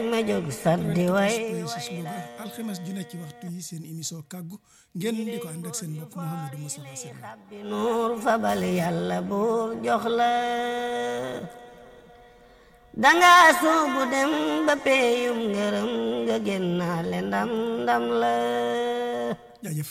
ma jóg saddi way Oasis Louga alxames ju ne ci waxtu yi seen émission kàggu ngeen di ko ànd ak seen mbokk Mouhamadou Moustapha Sène bi nuur fabal yàlla buur jox la danga soobu dem ba peeyum ngërëm nga génnaale ndam ndam la jaajëf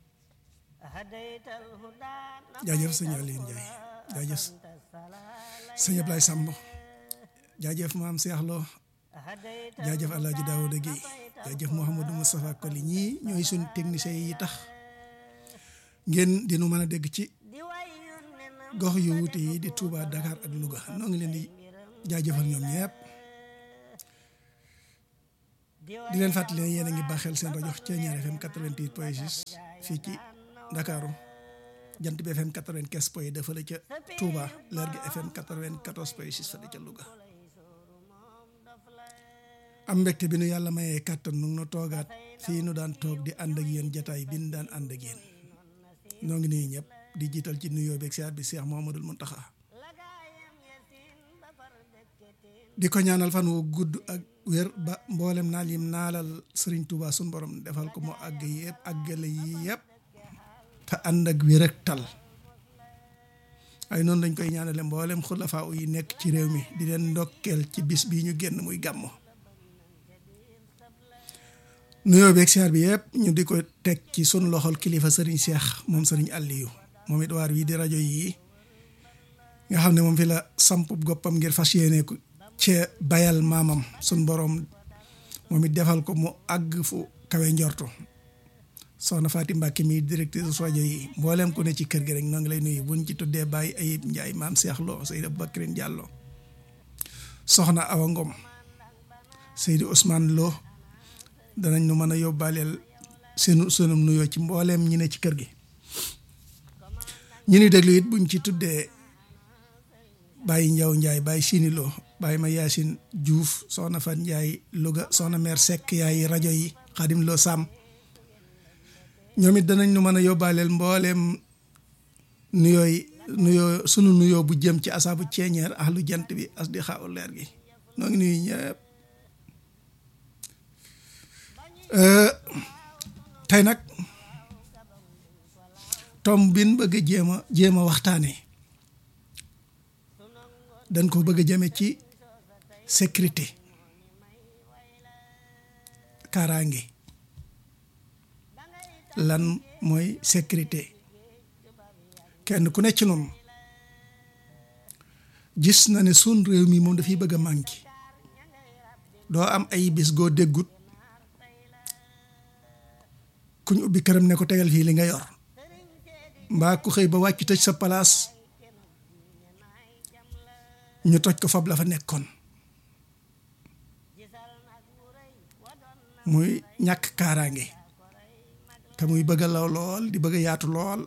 jaajëf sëñ Aliou Ndiaye jaajëf sëñ Ablaye Samb jaajëf maam Cheikh Lo jaajëf El Hadj Daouda Guèye jaajëf Mouhamadou Moustapha Koli ñii ñooy suñ techniciens yi tax ngeen dinu mën a dégg ci gox yu wuute yi di Touba Dakar ak Louga noo ngi leen di jaajëfal ñoom ñëpp di leen fàttali ne yéen a ngi baaxeel seen rajo Thiéniere FM 88 point 6 fii ci Ndakaaru jant bi FM 95 point 2 fële ca Touba Lergui FM 94 point 6 fële ca Louga am mbégte bi nu yàlla mayee kàttan nu nu toogaat fii nu daan toog di ànd ak yéen jataay bi nu daan ànd ak yéen noo ngi nuyu ñëpp di jiital ci nuyoo beeg siyaar bi Cheikh Mouhamadoul Mountakha di ko ñaanal fan wu gudd ak wér ba mboolem naal yim naalal Serigne Touba sun borom defal ko mu àgg yëpp àggale yi yëpp te ànd ak wér ak tal ay noonu lañ koy ñaanale mboolem xulafaa yi nekk ci réew mi di leen ndokkeel ci bis bii ñu génn muy gàmmo nuyoo beeg siyaar bi yëpp ñu di ko teg ci sunu loxol kilifa Serigne Cheikh moom Serigne Aliou moom it waar wi di rajo yi nga xam ne moom fi la samp goppam ngir fas yéene ko ca bayal maamam sun borom moom it defal ko mu àgg fu kawe njortu soxna Faati Mbàkke mi directrice rajo yi mboolem ku ne ci kër gi rek noo ngi lay nuyu buñ ci tuddee Baye Ayib Ndiaye maam Cheikh Lo Seydi Aboubacrine Diallo soxna Awa Ngom Seydi Ousmane Lo danañ nu mën a yóbbaaleel seenu seenu nuyoo ci mbooleem ñi ne ci kër gi ñu ni déglu it buñ ci tuddee Baye Ndiaw Ndiaye Baye Sini Lo Baye ma Yacine Diouf soxna Fan Ndiaye Louga soxna mère Seck yaay rajo yi Xadim Lo Sam ñoom it danañ nu mën a yóbbaaleel mbooleem nuyooy nuyoo sunu nuyoo bu jëm ci asaabu ceeñeer ahlu jant bi as di xaaw leer gi noo ngi nuyu ñëpp tey nag tom bin bëgg a jéem a jéem a waxtaane dañ ko bëgg a jëme ci sécurité kaaraange lan mooy sécurité kenn ku ne ci noonu gis na ne sun réew mi moom dafay bëgg a manqué doo am ay bis goo déggut kuñ ubbi këram ne ko tegal fii li nga yor mbaa ku xëy ba wàcc tëj sa palaas ñu toj ko fab la fa nekkoon muy ñàkk kaaraange te muy bëgg a law lool di bëgg a yaatu lool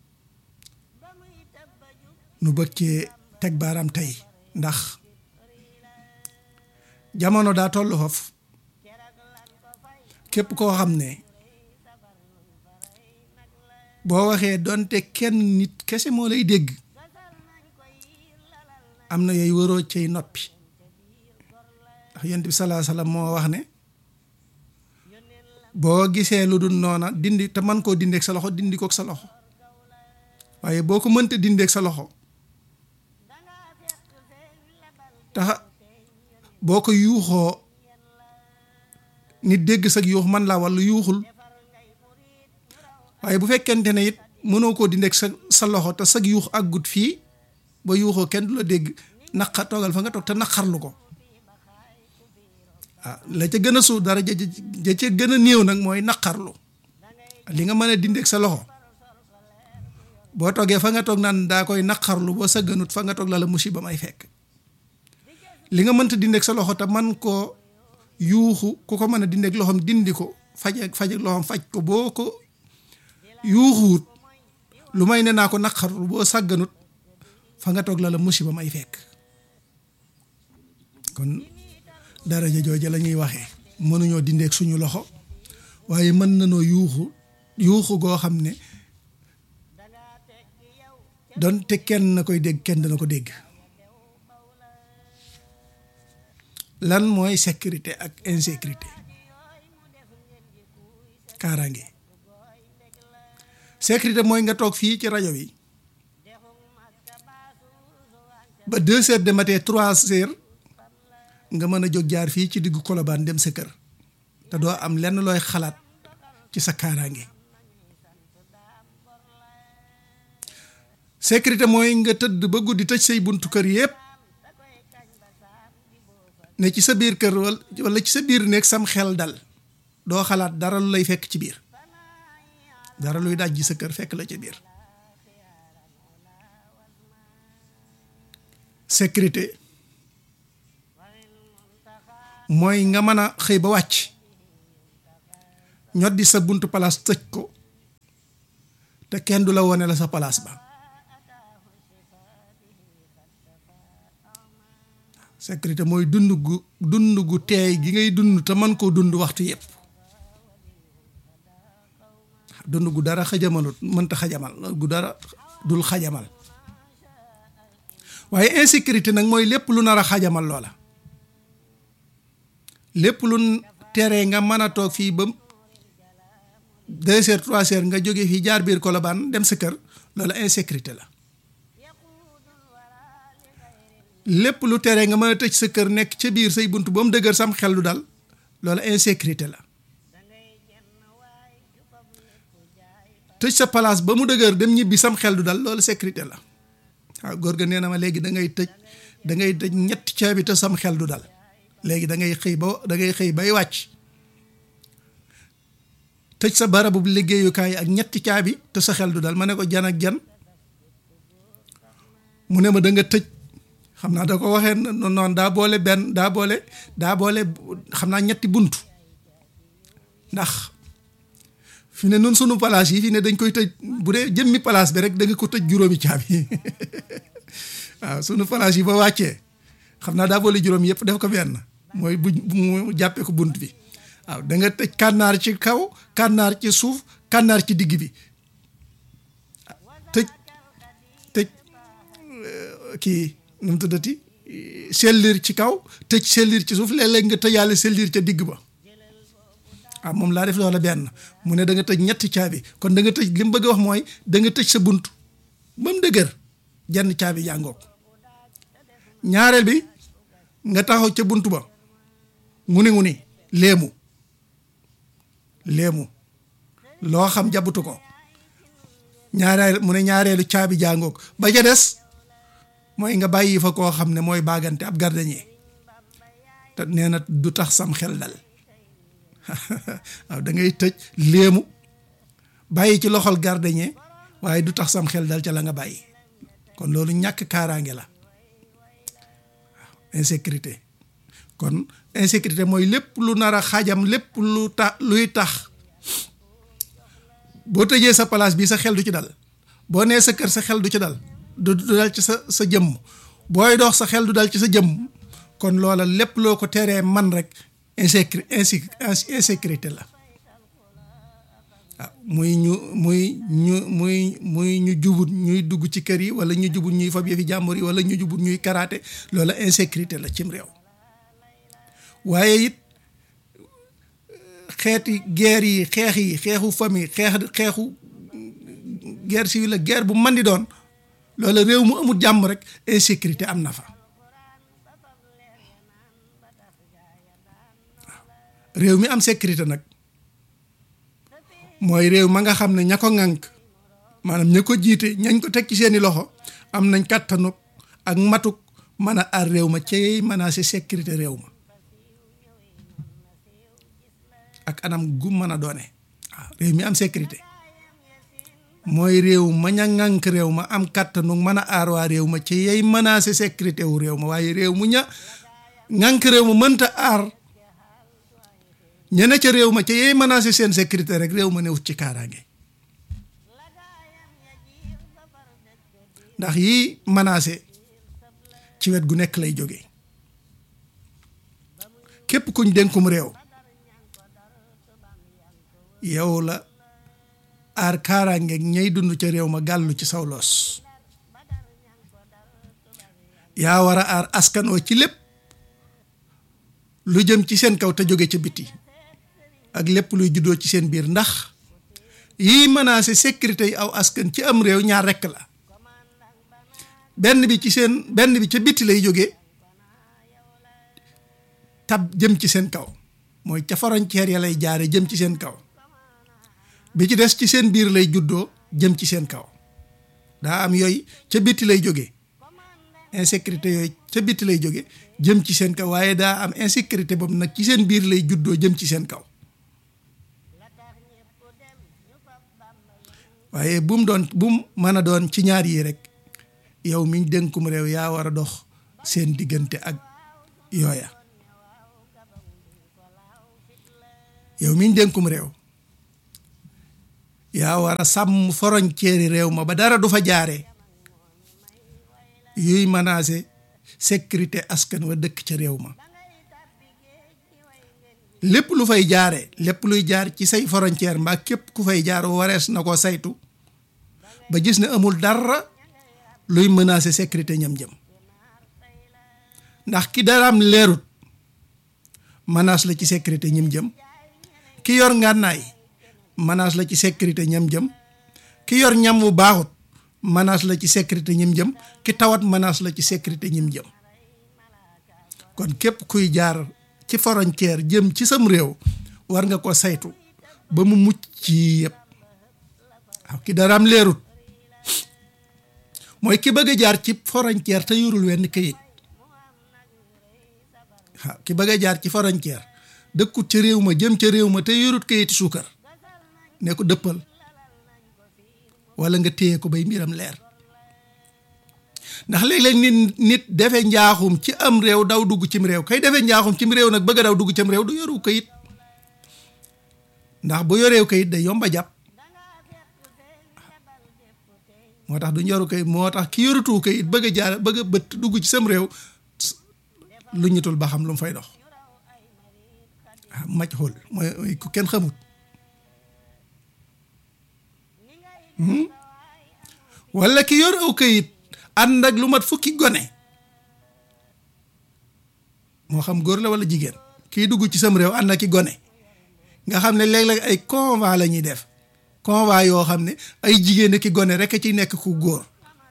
nu bëgg cee teg baaraam tey ndax jamono daa tollu foofu képp koo xam ne boo waxee donte kenn nit kese moo lay dégg am na yooyu waroo cay noppi ndax yonent bi salaa salaam moo wax ne boo gisee lu dul noona dindi te man koo dindeeg sa loxo dindi kook sa loxo waaye boo ko mënta dindeeg sa loxo tax boo ko yuuxoo nit dégg sag yuux man laa walla yuuxul waaye bu fekkente ne it mënoo koo dindeeg sa sa loxo te sag yuux àggut fii ba yuuxoo kenn du la dégg naqar toogal fa nga toog te naqarlu ko ah la ca gën a suuf dara ja ja ca gën a néew nag mooy naqarlu li nga mën a dindeeg sa loxo boo toogee fa nga toog naan daa koy naqarlu boo sa gënut fa nga toog la la musiba may fekk li nga mënta dindeeg sa loxo te man koo yuuxu ku ko mën a dindeeg loxoom dindi ko faj ak faj ak loxoom faj ko boo ko yuuxuwut lu may ne naa ko naqarlu boo sàgganut fa nga toog la la musiba may fekk kon daraja jooja la ñuy waxee mënuñoo dindeeg suñu loxo waaye mën nanoo yuuxu yuuxu goo xam ne donte kenn na koy dégg kenn dana ko dégg lan mooy sécurité ak insécurité kaaraange sécurité mooy nga toog fii ci rajo bi ba deux heures de matin trois heures nga mën a jóg jaar fii ci diggu kolobaan dem sa kër te doo am lenn looy xalaat ci sa kaaraange sécurité mooy nga tëdd ba guddi tëj say buntu kër yépp ne ci sa biir kër wala ci sa biir néeg sam xel dal doo xalaat dara lu lay fekk ci biir dara luy daj ji sa kër fekk la ci biir sécurité mooy nga mën a xëy ba wàcc ñoddi sa buntu palaas tëj ko te kenn du la wone la sa palaas ba sécurité mooy dund gu dund gu teey gi ngay dund te mën koo dund waxtu yépp dund gu dara xajamalut mënta xajamal gu dara dul xajamal waaye insécurité nag mooy lépp lu nar a xajamal loola lépp lu tere nga mën a toog fii ba deux heures trois heures nga jóge fii jaar biir Colobane dem sa kër loola insécurité la lépp lu tere nga mën a tëj sa kër nekk ca biir say bunt ba mu dëgër sam xel du dal loola insécurité la tëj sa place ba mu dëgër dem ñibbi sam xel du dal loolu sécurité la waaw góor ga nee na ma léegi da ngay tëj da ngay tëj ñetti caabi te sam xel du dal léegi da ngay xëy ba da ngay xëy bay wàcc tëj sa barabu liggéeyukaay ak ñetti caabi te sa xel du dal ma ne ko jan ak jan mu ne ma da nga tëj xam naa da ko waxee noonu daa boole benn daa boole daa boole xam naa ñetti buntu ndax fi ne nun sunu palaas yi fi ne dañ koy tëj bu dee jëmmi palaas bi rek da nga ko tëj juróomi caabi waaw sunu palaas yi ba wàccee xam naa daa boole juróom yëpp def ko benn mooy bu mu jàppee ko bunt bi waaw da nga tëj kànnaar ci kaw kànnaar ci suuf kànnaar ci digg bi tëj tëj kii nu mu tuddati sellir ci kaw tëj sellir ci suuf léeg-léeg nga tëjaale sellir ca digg ba ah moom laa def loola benn mu ne da nga tëj ñetti caabi kon da nga tëj li mu bëgg a wax mooy da nga tëj sa bunt ba mu dëgër jenn caabi jàngook ñaareel bi nga taxaw ca bunt ba nguni nguni léemu léemu loo xam jabutu ko ñaareel mu ne ñaareelu caabi jàngook ba ca des mooy nga bàyyi fa koo xam ne mooy baagante ab gardien te nee na du tax sam xel dal waaw da ngay tëj léemu bàyyi ci loxol gardien waaye du tax sam xel dal ca la nga bàyyi kon loolu ñàkk kaaraange la waaw insécurité kon insécurité mooy lépp lu nar a xajam lépp lu tax luy tax boo tëjee sa place bi sa xel du ci dal boo nee sa kër sa xel du ci dal du dal ci sa sa jëmm booy dox sa xel du dal ci sa jëmm kon loola lépp loo ko teree man rek insécur insécurité la waaw muy ñu muy ñu muy muy ñu jubut ñuy dugg ci kër yi wala ñu jubut ñuy fab yëfi jàmbur yi wala ñu jubut ñuy karaate loola insécurité la cim réew waaye it xeeti guerre yi xeex yi xeexu famille xeex xeexu guerre civile la guerre bu man di doon loola réew mu amul jàmm rek insécurité am na fa réew mi am sécurité nag mooy réew ma nga xam ne ña ko ŋànk maanaam ña ko jiite ñañ ko teg ci seeni loxo am nañ kàttanuk ak matuk mën a aar réew ma ci menacé sécurité réew ma ak anam gu mën a doone waaw réew mi am sécurité mooy réew ma ña ŋànk réew ma am kàttanuk mën a aar waa réew ma ci yey menacé sécurité wu réew ma waaye réew mu ña ŋànk réew ma mënta aar ñene ca réew ma ca yey menacé seen sécurité rek réew ma newut ci kaaraange ndax yi menacé ci wet gu nekk lay jóge képp kuñ dénkum réew yow la aar kaaraange ñay dund ca réew ma gàllu ci saw loos yaa war a aar askan wa ci lépp lu jëm ci seen kaw te jóge ca biti ak lépp luy juddoo ci seen biir ndax yiy menacé sécurité yi aw askan ci am réew ñaar rekk la benn bi ci seen benn bi ca biti lay jóge tab jëm ci seen kaw mooy ca frontière ya lay jaare jëm ci seen kaw bi ci des ci seen biir lay juddoo jëm ci seen kaw daa am yooyu ca biti lay jóge insécurité yooyu ca biti lay jóge jëm ci seen kaw waaye daa am insécurité boobu nag ci seen biir lay juddoo jëm ci seen kaw waaye bu mu doon bu mu mën a doon ci ñaar yi rek yow miñ dénkum réew yaa war a dox seen diggante ak yooya yow miñ dénkum réew yaa war a sàmm frontière réew ma ba dara du fa jaaree yuy menacé sécurité askan wa dëkk ca réew ma lépp lu fay jaaree lépp luy jaar ci say frontière mbaa képp ku fay jaar warees na ko saytu ba gis ne amul dara luy menacé sécurité ñam jëm ndax ki daraam leerut menace la ci sécurité ñim jëm ki yor ngànnaay menace la ci sécurité ñam jëm ki yor ñam bu baaxut menace la ci sécurité ñim jëm ki tawat menace la ci sécurité ñim jëm kon képp kuy jaar ci frontière jëm ci sam réew war nga ko saytu ba mu mucc ci yëpp waaw ki daraam leerut mooy ki bëgg a jaar ci frontière te yorul wenn kayit waaw ki bëgg a jaar ci frontière dëkkut ca réew ma jëm ca réew ma te yorut kayiti suukar ne ko dëppal wala nga téye ko bay mbiram leer ndax léeg-léeg nit nit defe njaaxum ci am réew daw dugg cim réew kay defe njaaxum cim réew nag bëgg a daw dugg cim réew du yoru kayit ndax bu yoreew kayit day yomba jàpp moo tax duñ yoru kayit moo tax ki yorutu kayit bëgg a jaar bëgg a bët dugg ci sam réew lu ñutul ba xam lu mu fay dox ah maj xool mooy ku kenn xamut wala ki yor aw kayit ànd ak lu mat fukki gone moo xam góor la wala jigéen kii dugg ci sam réew ànd ak ki gone nga xam ne léeg-léeg ay convoi la ñuy def convoi yoo xam ne ay jigéen ki gone rek a ci nekk ku góor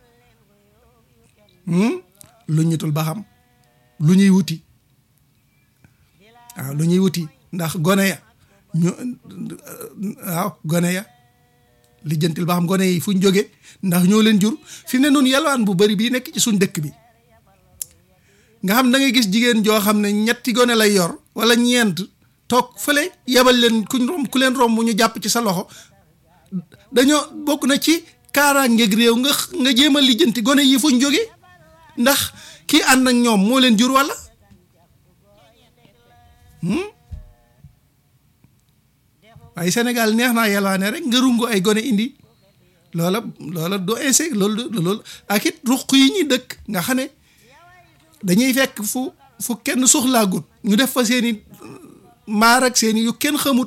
lu ñutul ba xam lu ñuy wuti waaw lu ñuy wuti ndax gone ya ñu waaw gone ya lijjantil ba xam gone yi fu ñu jóge ndax ñoo leen jur fi ne nun yalwaan bu bari bii nekk ci suñ dëkk bi nga xam da ngay gis jigéen joo xam ne ñetti gone lay yor wala ñeent toog fële yebal leen kuñ romb ku leen romb ñu jàpp ci sa loxo dañoo bokk na ci kaaraangeeg réew nga nga jéem a lijjanti gone yi fuñ jóge ndax kii ànd ak ñoom moo leen jur wala waaye Sénégal neex naa yelwaane rek nga rungu ay gone indi loola loola doo insé loolu loolu ak it ruq yi ñuy dëkk nga xam ne dañuy fekk fu fu kenn soxlaagut ñu def fa seeni maar ak seeni yu kenn xamut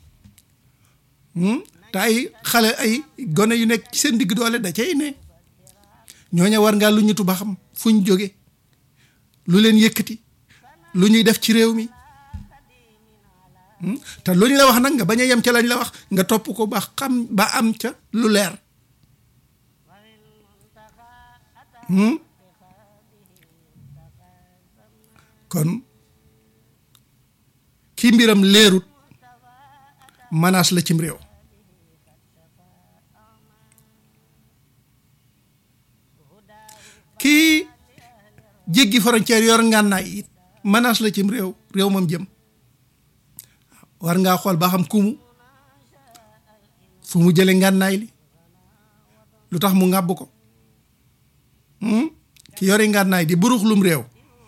te ay xale ay gone yu nekk ci seen digg doole da cay ne ñooña war ngaa lu ñutu ba xam fuñ jóge lu leen yëkkati lu ñuy def ci réew mi te lu ñu la wax nag nga bañ a yem ca lañ la wax nga topp ko ba xam ba am ca lu leer kon kii mbiram leerut menace la cim réew kii jéggi frontière yor ngànnaay it menace la cim réew réew moom jëm war ngaa xool ba xam kumu fu mu jële ngànnaay li lu tax mu ŋàbb ko ki yori ngànnaay di buruxlum réew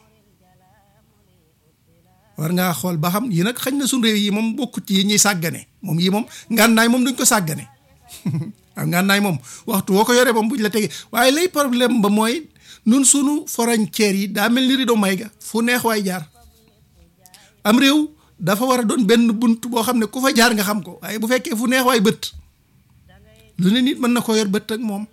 war ngaa xool ba xam yi nag xañ na suñ réew yi moom bokkut yi ñuy sàggane moom yi moom ngànnaay moom duñ ko sàggane waaw ngànnaay moom waxtu woo ko yoree moom buñ la tegee waaye lay problème ba mooy nun sunu frontière yi daa mel ni rido may ga fu neex waay jaar am réew dafa war a doon benn bunt boo xam ne ku fa jaar nga xam ko waaye bu fekkee fu neex waay bët lu ne nit mën na ko yor bët ak moom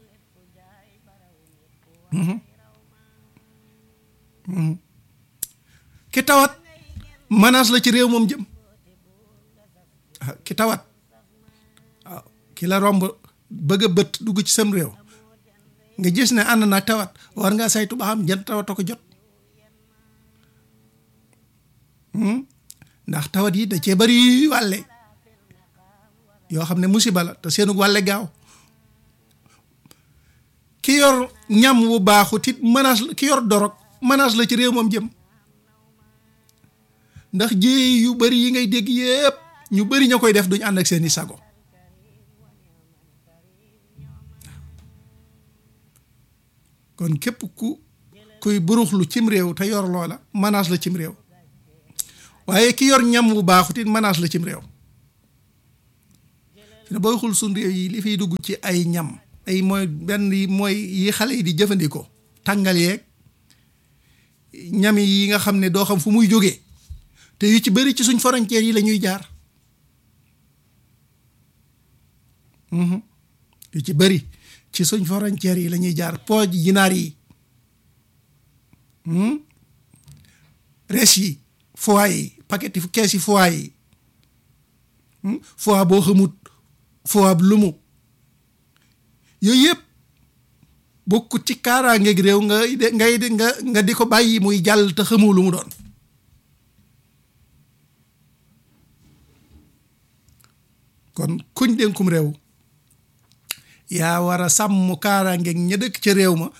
ki tawat menace la ci réew moom jëm ki tawat waaw ki la romb bëgg a bët dugg ci sam réew nga gis ne ànd naag tawat war ngaa saytu ba xam jën tawat a ko jot ndax tawat yi da cee bari wàlle yoo xam ne musiba la te seenu wàlle gaaw ki yor ñam wu baaxut it menace la ki yor dorog menace la ci réew moom jëm ndax jéey yu bari yi ngay dégg yépp ñu bari ña koy def duñ ànd ak seeni sago kon képp ku kuy buruxlu cim réew te yor loola menace la cim réew waaye ki yor ñam wu baaxut it menace la cim réew fi ne booy xul suñ réew yi li fiy dugg ci ay ñam ay mooy benn mooy yi xale yi di jëfandikoo tàngal yeeg ñam yi nga xam ne doo xam fu muy jógee te yu ci bëri ci suñ frontières yi la ñuy jaar yu ci bëri ci suñ frontières yi la ñuy jaar pooj ginaar yi res yi foie yi paquet yi kees yi foie yi foie boo xamut foie lu mu yooyu yëpp bokkut ci kaaraangeeg réew nga ngay nga nga di ko bàyyi muy jàll te xamoo lu mu doon kon kuñ dénkum réew yaa war a sàmm kaaraangeeg ña dëkk ca réew ma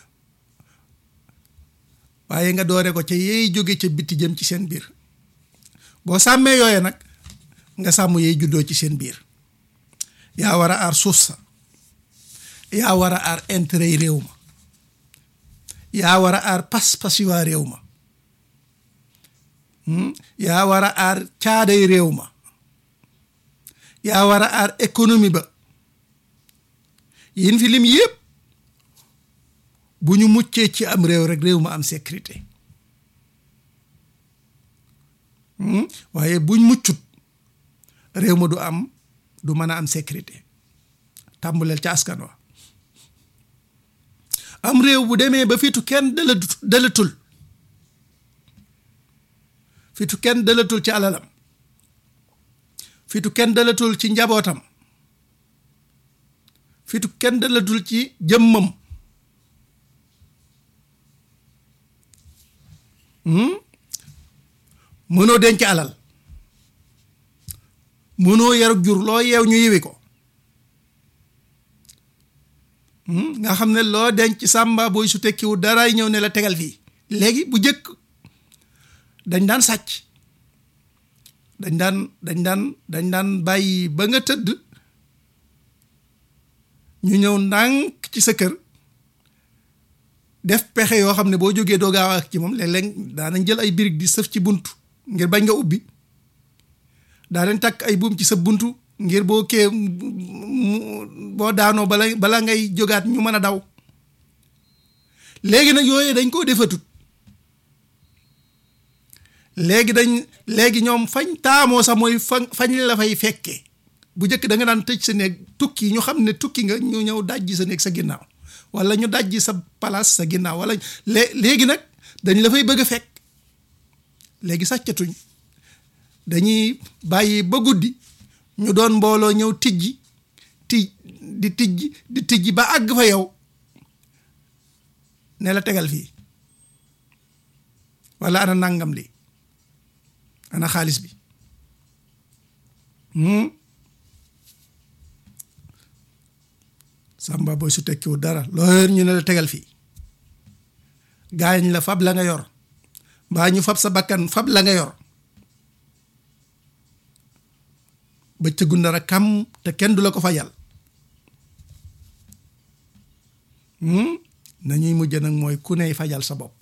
waaye nga doore ko ca yeey jóge ca bitti jëm ci seen biir boo sàmmee yooye nag nga sàmm yeey juddoo ci seen biir yaa war a aar suuf sa yaa war a aar intérêt yi réew ma yaa war a aar pas-pas yi waa réew ma yaa war a aar caaday réew ma yaa war a aar économie ba yin fi lim yëpp bu ñu muccee ci am réew rek réew ma am sécurité waaye buñ muccut réew ma du am du mën a am sécurité tàmbaleel ca askan wa am réew bu demee ba fitu kenn dalatul fitu kenn dalatul ci alalam fitu kenn dalatul ci njabootam fitu kenn dalatul ci jëmmam mënoo denc alal mënoo yarug jur loo yeew ñu yiwi ko nga xam ne loo denc sàmba booy su tekkiwu daraay ñëw ne la tegal fii léegi bu jëkk dañ daan sàcc dañ daan dañ daan dañ daan bàyyi ba nga tëdd ñu ñëw ndànk ci sa kër def pexe yoo xam ne boo jógee doo gaaw ak ci moom léeg-léeg daanañ jël ay birig di sëf ci buntu ngir bañ nga ubbi daa leen takk ay buum ci sa buntu ngir boo kee boo daanoo bala bala ngay jógaat ñu mën a daw léegi nag yooyu dañ koo defatut léegi dañ léegi ñoom fañ taamoo sax mooy fa fañ la fay fekkee bu njëkk da nga daan tëj sa néeg tukki ñu xam ne tukki nga ñu ñëw dajji sa néeg sa ginnaaw wala ñu dajji sa palaas sa ginnaaw wala léegi nag dañ la fay bëgg a fekk léegi sàccatuñ dañuy bàyyi ba guddi ñu doon mbooloo ñëw tijji tij di tijji di tijji ba àgg fa yow ne la tegal fii wala ana nangam li ana xaalis bi sàmba booy su tekkiwu dara loo ñu ne la tegal fii gaañ la fab la nga yor mbaa ñu fab sa bakkan fab la nga yor bëccëgu ndara kam te kenn du la ko fajal nañuy mujj nag mooy ku ney fajal sa bopp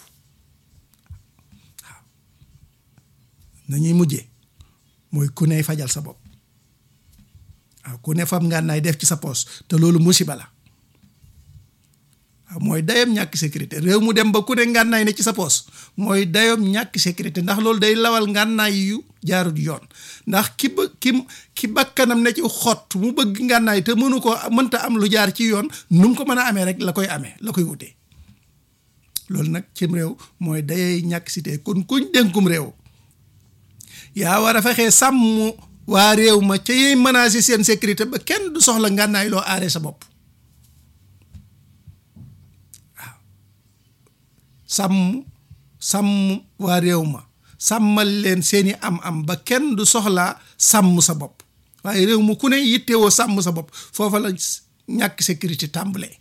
waaw nañuy mujje mooy ku ney fajal sa bopp waaw ku ne fab ngànnaay def ci sa poos te loolu musiba la waaw mooy dayoom ñàkk sécurité réew mu dem ba ku ne ngànnaay ne ci sa poos mooy dayoom ñàkk sécurité ndax loolu day lawal ngànnaay yu jaarut yoon ndax ki ba ki ki bakkanam ne ci xott mu bëgg ngànnaay te mënu ko mënta am lu jaar ci yoon nu mu ko mën a amee rek la koy amee la koy wutee loolu nag cim réew mooy dayay ñàkk cité kon kuñ dénkum réew yaa war a fexee sàmm waa réew ma ca yey menacer seen sécurité ba kenn du soxla ngànnaay loo aaree sa bopp waaw sàmm sàmm waa réew ma sàmmal leen seeni am-am ba kenn du soxlaa sàmm sa bopp waaye réew mu ku ne yittewoo sàmm sa bopp foofa la ñàkk sécurité tàmbalee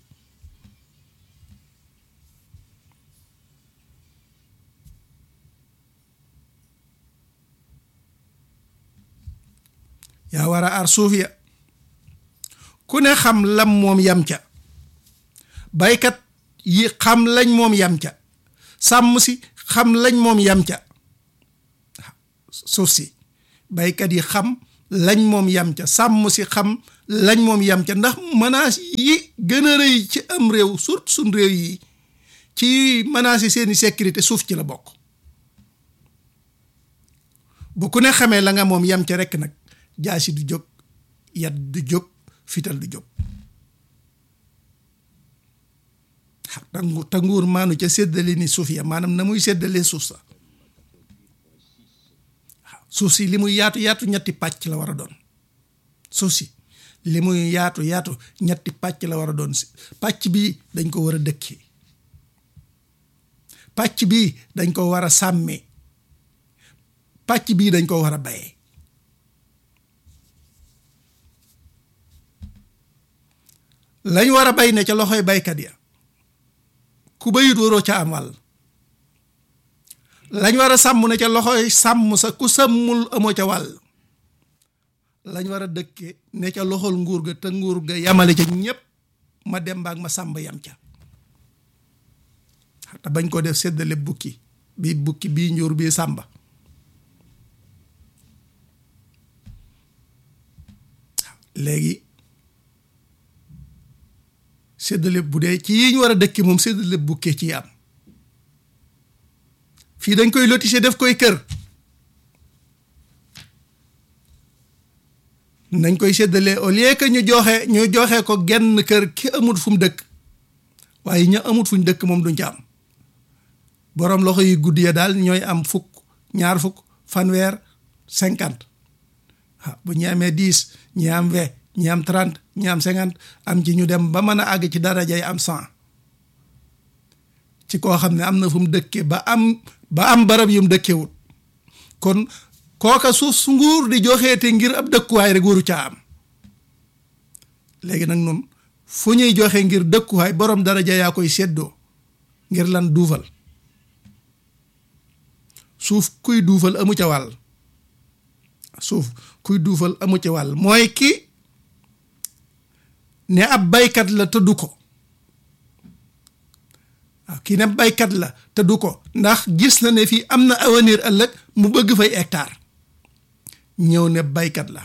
yaa war a aar suuf ya ku ne xam lam moom yam ca baykat yi xam lañ moom yam ca sàmm si xam lañ moom yam ca suuf si baykat yi xam lañ moom yam ca sàmm si xam lañ moom yam ca ndax menace yi gën a rëy ci am réew surtout suñ réew yi ci menace yi seeni sécurité suuf ci la bokk bu ku ne xamee la nga moom yam ca rekk nag jaasi du jóg yat du jóg fital du jóg tangu tanguur maanu ca séddale ni suuf ya maanaam na muy séddalee suuf sa waaw suuf si li muy yaatu yaatu ñetti pàcc la war a doon suuf si li muy yaatu yaatu ñetti pàcc la war a doon pàcc bii dañ ko war a dëkkee pàcc bii dañ ko war a sàmmee pàcc bii dañ ko war a bayee lañ war a bay ne ca loxoy baykat ya ku bayut waroo ca am wàll lañ war a sàmm ne ca loxoy sàmm sa ku sàmmul amoo ca wàll lañ war a dëkke ne ca loxol nguur ga te nguur ga yamale ca ñépp ma dem baag ma sàmb yam ca te bañ ko def séddale bukki bii bukki bii njuur bii sàmba léegi séddale bu dee ci yi ñu war a dëkki moom séddale bukkee ci am fii dañ koy lotissé def koy kër nañ koy séddalee au lieu que ñu joxe ñu joxe ko genn kër ki amut fu mu dëkk waaye ña amut fuñ dëkk moom duñ ci am boroom loxo yi guddi ya daal ñooy am fukk ñaar fukk fanweer cinquante waaw bu ñu amee dix ñi am vingt ñi am trente ñi am cinquante am ci ñu dem ba mën a àgg ci daraja yi am cent ci koo xam ne am na fu mu dëkkee ba am ba am barab yu mu dëkkewut kon kooka suuf su nguur di joxeete ngir ab dëkkuwaay rek waru caa am léegi nag noonu fu ñuy joxe ngir dëkkuwaay borom daraja yaa koy seddoo ngir lan duufal suuf kuy duufal amu ca wàll suuf kuy duufal amu ca wàll mooy ki ne ab baykat la tëddu ko waaw kii ne baykat la tëddu ko ndax gis na ne fii am na avenir ëllëg mu bëgg fay hectare ñëw ne baykat la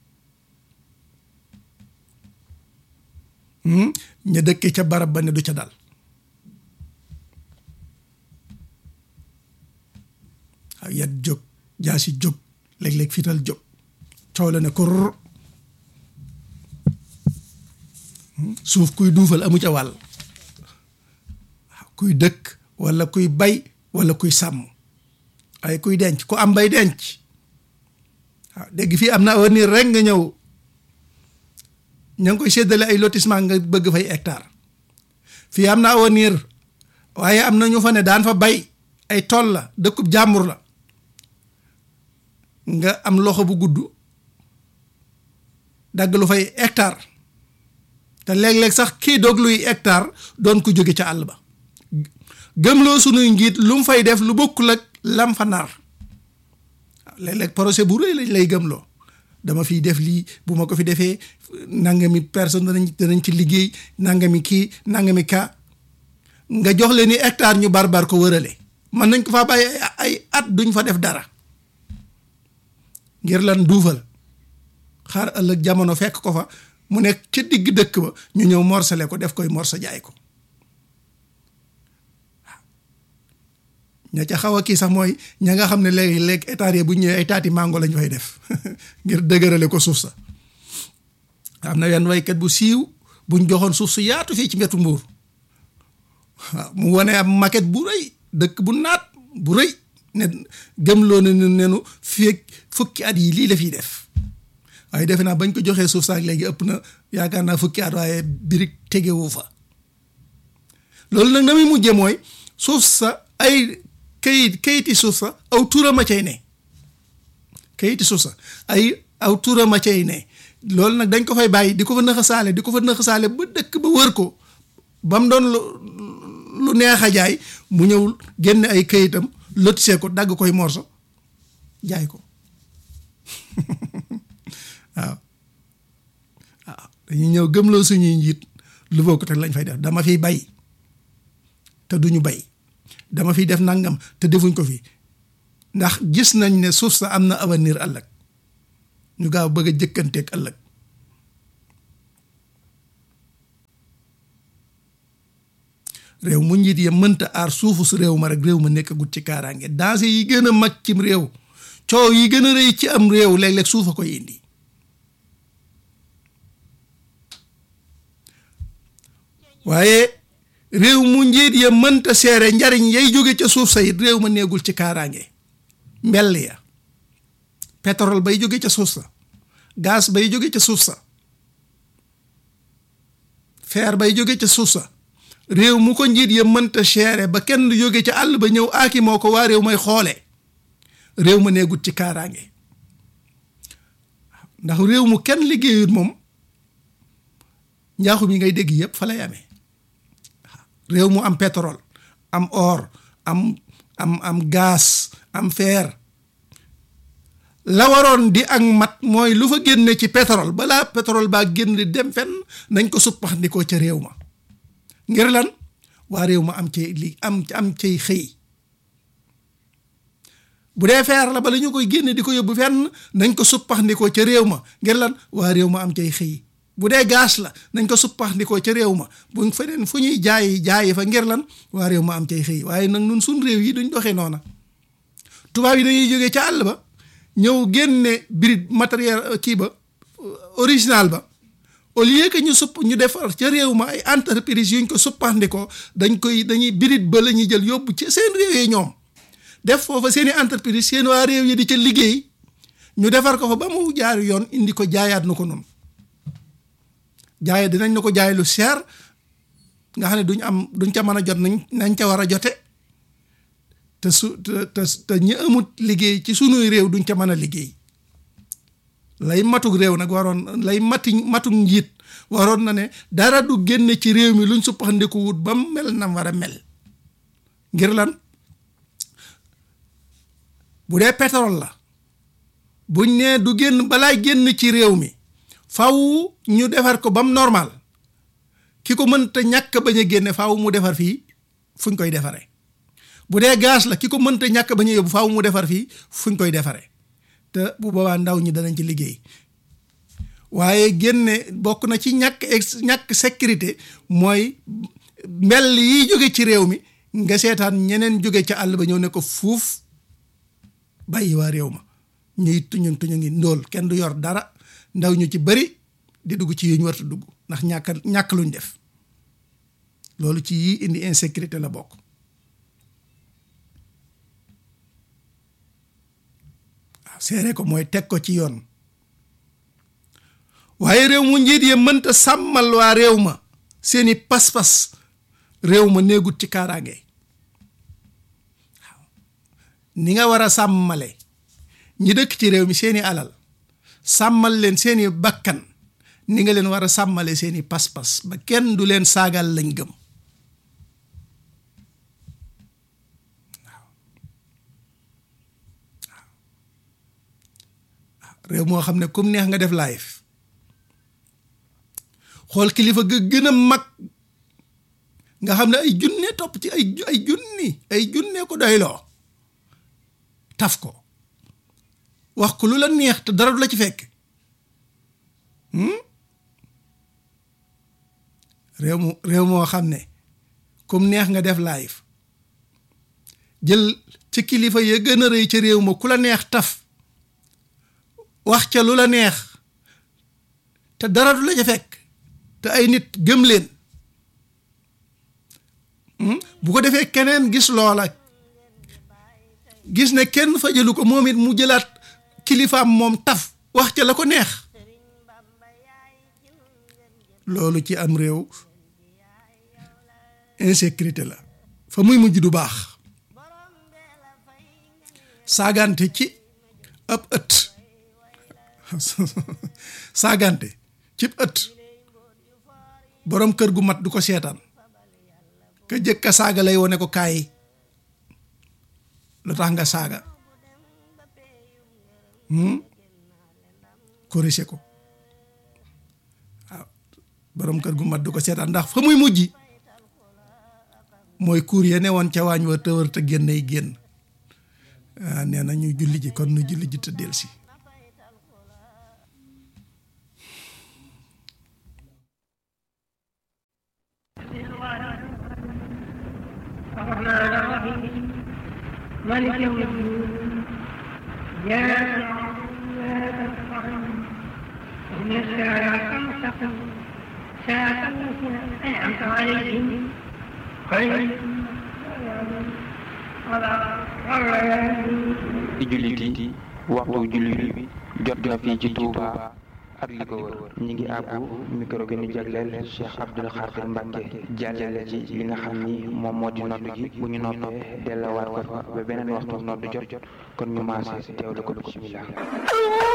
ña dëkke ca barab ba ne du ca dal waaw yat jóg jaasi jóg léeg-léeg fital jóg coow la ne ko suuf kuy duufal amu ca wàll waaw kuy dëkk walla kuy bay walla kuy sàmm ay kuy denc ku am bay denc waaw dégg fii am na avenir rek nga ñëw ña ngi koy séddale ay lotissement nga bëgg fay hectare fii am na avenir waaye am na ñu fa ne daan fa bay ay tool la dëkkub jàmbur la nga am loxo bu gudd dagg lu fay hectare te léeg-léeg sax kii doog luy hectare doon ko jóge ca àll ba gëmloo sunuy njiit lu mu fay def lu bokkul ak lam fa nar léeg-léeg projet bu rëy lañ lay gëmloo dama fiy def lii bu ma ko fi defee nangami personne danañ danañ ci liggéey nangami kii nangami kaa nga jox leen ni hectare ñu barbar ko wërale mën nañ ko faa bàyyi ay at duñ fa def dara ngir lan duufal xaar ëllëg jamono fekk ko fa mu nekk ca digg dëkk ba ñu ñëw morsale ko def koy morsa jaay ko ña ca xaw a kii sax mooy ña nga xam ne léegi léegi hectare bu ñëwee ay taati mango lañ fay def ngir dëgërale ko suuf sa am na wenn waykat bu siiw buñ joxoon suuf su yaatu fii ci wetu mbuur waaw mu wane am maquette bu rëy dëkk bu naat bu rëy ne gëmloo na ne nenu fii fukki at yi lii la fiy def waaye defe naa bañ ko joxee suuf saak léegi ëpp na yaakaar naa fukki at waaye birig tegewu fa loolu nag na muy mujje mooy suuf sa ay kayit kayiti suuf sa aw turam a cay ne kayiti suuf sa ay aw turam a cay ne loolu nag dañ ko fay bàyyi di ko fa nëxasaale di ko fa nëxasaale ba dëkk ba wër ko ba mu doon lu neex a jaay mu ñëw génn ay kayitam lotissé ko dagg koy morso jaay ko waaw waaw dañuy ñëw gëmloo suñuy njiit lu bokk te lañ fay def dama fiy bay te duñu bay dama fiy def nangam te defuñ ko fi ndax gis nañ ne suuf sa am na avenir ëllëg ñu gaaw bëgg a jëkkanteeg ëllëg réew mu njiit ya mënta aar suufu su réew ma rek réew ma nekkagut ci kaaraange danger yi gën a mag cim réew coow yi gën a rëy ci am réew léeg-léeg suuf a koy indi waaye réew mu njiit ya mënta seere njariñ yay jóge ca suuf sa it réew ma neegul ci kaaraange mbell ya pétrole bay jóge ca suuf sa gaz bay jóge ca suuf sa fer bay jóge ca suuf sa réew mu ko njiit ya mënta seere ba kenn jóge ca àll ba ñëw aaki moo ko waa réew may xoole réew ma neegut ci kaaraange ndax réew mu kenn liggéeyut moom njaaxum yi ngay dégg yépp fa lay amee réew mu am pétrole am or am am am gaz am fer la waroon di ak mat mooy lu fa génne ci pétrole balaa pétrole baa génn di dem fenn nañ ko suppaxndikoo ca réew ma ngir lan waa réew ma am ci li am am cay xëy bu dee feer la bala ñu koy génne di ko yóbbu fenn nañ ko suppaxndikoo ca réew ma ngir lan waa réew ma am cay xëy bu dee gaz la nañ ko suppaxndikoo ca réew ma bu feneen fu ñuy jaayi jaayi fa ngir lan waa réew ma am cay xëy waaye nag nun suñ réew yi duñ doxee noona tubaab yi dañuy jógee ca àll ba ñëw génne birit matériel kii ba original ba au lieu que ñu supp ñu defar ca réew ma ay entreprise yuñ ko suppaxndikoo dañ koy dañuy birit ba la ñuy jël yóbbu ci seen réew yi ñoom def foofa seeni entreprise seen waa réew yi di ca liggéey ñu defar ko fa ba mu jaar yoon indi ko jaayaat nu ko noonu jaaye dinañ na ko jaay lu seer nga xam ne duñ am duñ ca mën a jot nañ nañ ca war a jote te su te te ñi amut liggéey ci sunuy réew duñ ca mën a liggéey lay matug réew nag waroon lay mati matug njiit waroon na ne dara du génne ci réew mi luñ suppaxandiku wut ba mu mel nam war a mel ngir lan bu dee pétrole la buñ nee du génn balaa génn ci réew mi faw ñu defar ko ba mu normal ki ko mënta ñàkk bañ a génne faw mu defar fii fuñ koy defaree bu dee gaz la ki ko mënta ñàkk bañ a yóbbu faw mu defar fii fuñ koy defaree te bu boobaa ndaw ñi danañ ci liggéey waaye génne bokk na ci ñàkk ñàkk sécurité mooy mbell yi jóge ci réew mi nga seetaan ñeneen jóge ca àll ba ñëw ne ko fuuf bàyyi waa réew ma ñuy tuñu tuñu ngi ndóol kenn du yor dara ndaw ñu ci bari di dugg ci yi ñu warta dugg ndax ñàkk ñàkk luñ def loolu ci yi indi insécurité la bokk waaw seere ko mooy teg ko ci yoon waaye réew mu njiit yi mënta sàmmal waa réew ma seeni pas-pas réew ma néegut ci kaaraange waaw ni nga war a sàmmale ñi dëkk ci réew mi seeni alal sàmmal leen seeni bakkan ni nga leen war a sàmmale seeni pas-pas ba kenn du leen saagal lañ gëm réew moo xam ne comme neex nga def live xool kilifa ga gën a mag nga xam ne ay junne topp ci ay ay junni ay junne ko doyloo taf ko wax ko lu la neex te dara du la ci fekk réew mu réew moo xam ne comme neex nga def live jël ci kilifa ya gën a rëy ca réew ma ku la neex taf wax ca lu la neex te dara du la ca fekk te ay nit gëm leen bu ko defee keneen gis loola gis ne kenn fajalu ko moom it mu jëlaat kilifaam moom taf wax ca la ko neex loolu ci am réew insécurité la fa muy mujj du baax saagante ci ab ëtt saagante cib ëtt boroom kër gu mat du ko seetaan ka jëkk a saaga lay wone ko kaay lu tax nga saaga corrigé ko waaw boroom kër gu mat du ko seetaan ndax fa muy mujj mooy kuur ya ne woon ca waañ wa tëwër te génnay génn waaw nee na ñu julli ji kon nu julli ji te del si الرحمن الرحيم مالك يوم الدين إياك نعبد وإياك نستعين اهدنا الصراط المستقيم صراط الذين أنعمت عليهم غير المغضوب عليهم ci jullit yi waxtu jullit bi jot na fii ci Touba ak li ko wër ñi ngi àbbu micro gi ñu jagleel Cheikh Abdoul Khadir Mbacke jàllale ci li nga xam ni moom moo di nodd gi bu ñu noppee delluwaat ko fa ba beneen waxtu nodd jot jot kon ñu maase teewlu ko bismillah